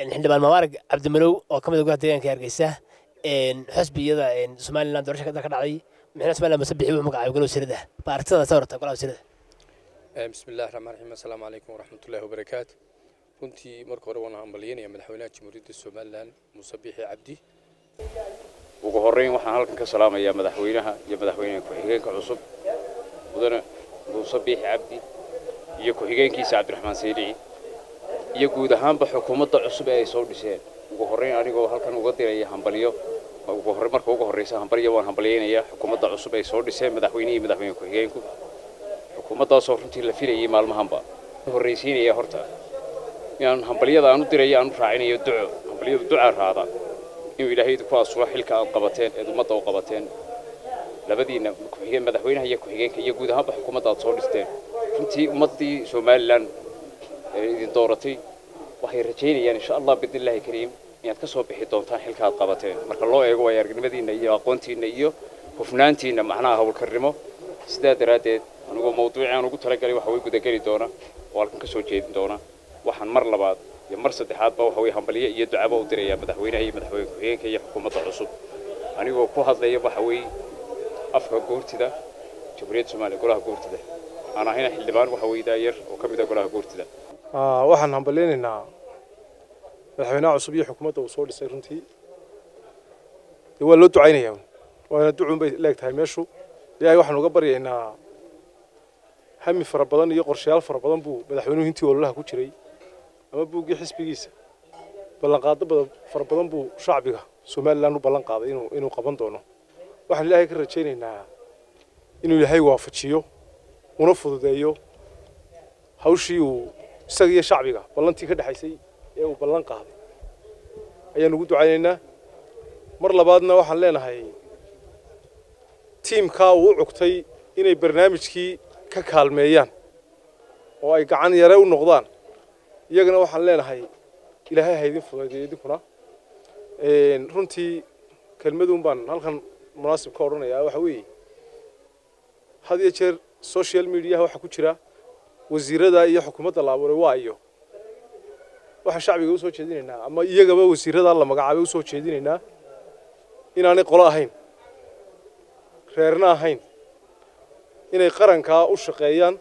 xildhibaan mabaarak cabdimalow oo ka mid ah gudaha deegaanka hargeysa xusbiyada somalilan doorasha ka dhacday madaxweynaha somaliland muse bixi wuxuu magacaabay golaha wasiirada ba aragtidaada soo horta golaha wasiirada bismi illahi raxmaan raxiim assalaamu calaykum waraxmatullahi wabarakaatu runtii marka hore waan hambalyanaya madaxweynaha jamhuuriyadda somalilan muuse biixi cabdi ugu horreyn waxaan halkan ka salaamayaa madaxweynaha iyo madaxweyne ku-xigeenka cusub mudane muuse biixi cabdi iyo ku-xigeenkiisa cabdiraxmaan saydici iyo guud ahaanba xukuumadda cusub ee ay soo dhiseen ugu horreyn anigoo halkan uga diraya hambalyo marka ugu horreysa hambalyo waan hambalyaynayaa xukuumadda cusub ay soo dhiseen madaxweynihii madaxweyne ku-xigeenku xukuumaddaasoo runtii la filayay maalmahanba horraysiinaya horta inaan hambalyada aan u dirayo aan u raacinayo duco hambalyadu ducaa raada inuu ilaahay ku asuro xilka aad qabateen eed ummadda u qabateen labadiina madaxweynaha iyo ku-xigeenka iyo guud ahaanba xukuumadda aad soo dhisteen runtii ummaddii somalilan ee idin dooratay waxay rajaynayaan insha allah bidnillahi kariim inaad ka soo bixi doontaan xilka aad qabateen marka loo eego waayo aragnimadiinna iyo aqoontiinna iyo hufnaantiinna macnaha howlkarnimo sidaa daraaddeed anigoo mawduuci aan ugu talagalay waxa way gudageli doona oo halkan ka soo jeedin doona waxaan mar labaad iyo mar saddexaadba waxa way hambalyo iyo ducaba u dirayaa madaxweynaha iyo madaxweyne ku-xigeenka iyo xukuumadda cusub anigoo ku hadlaya waxa weeye afka goortida jamhuuriyadda soomaaliya golaha goortida aan ahayna xildhibaan waxa weeye daayar oo ka mid ah golaha goortida waxaan hambalyaynaynaa madaxweynaha cusub iyo xukuumadda uu soo dhisay runtii dee waa loo ducaynayaa waana ducun bay leeg tahay meeshu ilaahay waxaan uga baryaynaa hami fara badan iyo qorshayaal fara badan buu madaxweynuhu intii ololaha ku jiray ama buuggii xisbigiisa ballanqaado badan fara badan buu shacbiga somalilan u ballan qaaday inuu inuu qaban doono waxaan ilaahay ka rajaynaynaa inuu ilaahay waafajiyo una fududeeyo hawshii uu isaga iyo shacbiga ballantii ka dhexaysay ee uu ballan qaaday ayaan ugu ducaynaynaa mar labaadna waxaan leenahay tiimkaa uu u cugtay inay barnaamijkii ka kaalmeeyaan oo ay gacan yare u noqdaan iyagana waxaan leenahay ilaahay ha idin fududeeyo idinkuna runtii kelmaduun baan halkan munaasib ka odhanayaa waxa weeye had iyo jeer social mediaha waxaa ku jira wasiirada iyo xukuumadda la abuuray waa iyo waxaan shacbiga usoo jeedinaynaa ama iyagaba wasiiradaa la magacaabay usoo jeedinaynaa inaanay qolo ahayn reerna ahayn inay qarankaa u shaqeeyaan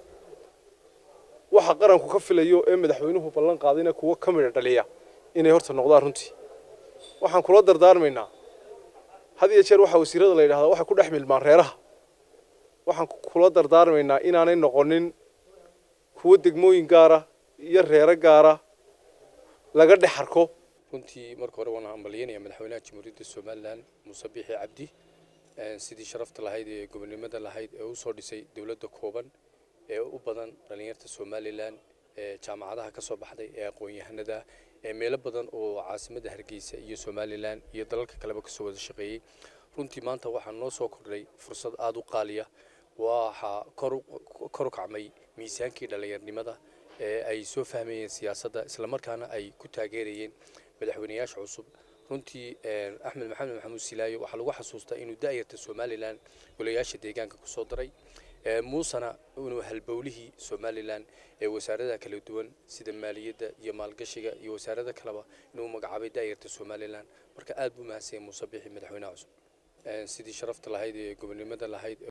waxa qaranku ka filayo ee madaxweynuhu ballan qaadayna kuwo ka midha dhaliya inay horta noqdaan runtii waxaan kula dardaarmaynaa had iyo jeer waxaa wasiirada la yidhahdaa waxay ku dhex milmaan reeraha waxaan kula dardaarmaynaa inaanay noqonin kuwo degmooyin gaara iyo reero gaara laga dhex arko runtii marka hore waan hambalyanaya madaxweynaha jamhuuriyadda somalilan muuse biixi cabdi sidii sharafta lahayd ee gobonimada lahayd ee u soo dhisay dowladda kooban ee u badan dhallinyarta somalilan ee jaamacadaha ka soo baxday ee aqoon-yahanada ee meelo badan oo caasimadda hargeysa iyo somalilan iyo dalalka kaleba kasoo wada shaqeeyey runtii maanta waxaa noo soo kordhay fursad aada u qaaliya waxaa kor u kacmay miisaankii dhallinyarnimada ee ay soo fahmayeen siyaasadda islamarkaana ay ku taageerayeen madaxweyneyaasha cusub runtii axmed maxamed maxamuud silaayo waxaa lagu xasuustaa inuu da'yarta somalilan golayaasha deegaanka kusoo daray muusena inuu halbowlihii somalilan ee wasaaradaha kala duwan sida maaliyadda iyo maalgashiga iyo wasaarada kaleba inuu magacaabay da'yarta somalilan marka aad buu mahadsanyay muuse bixi madaxweynaha cusub sidii sharafta lahayd ee gobonimada lahayd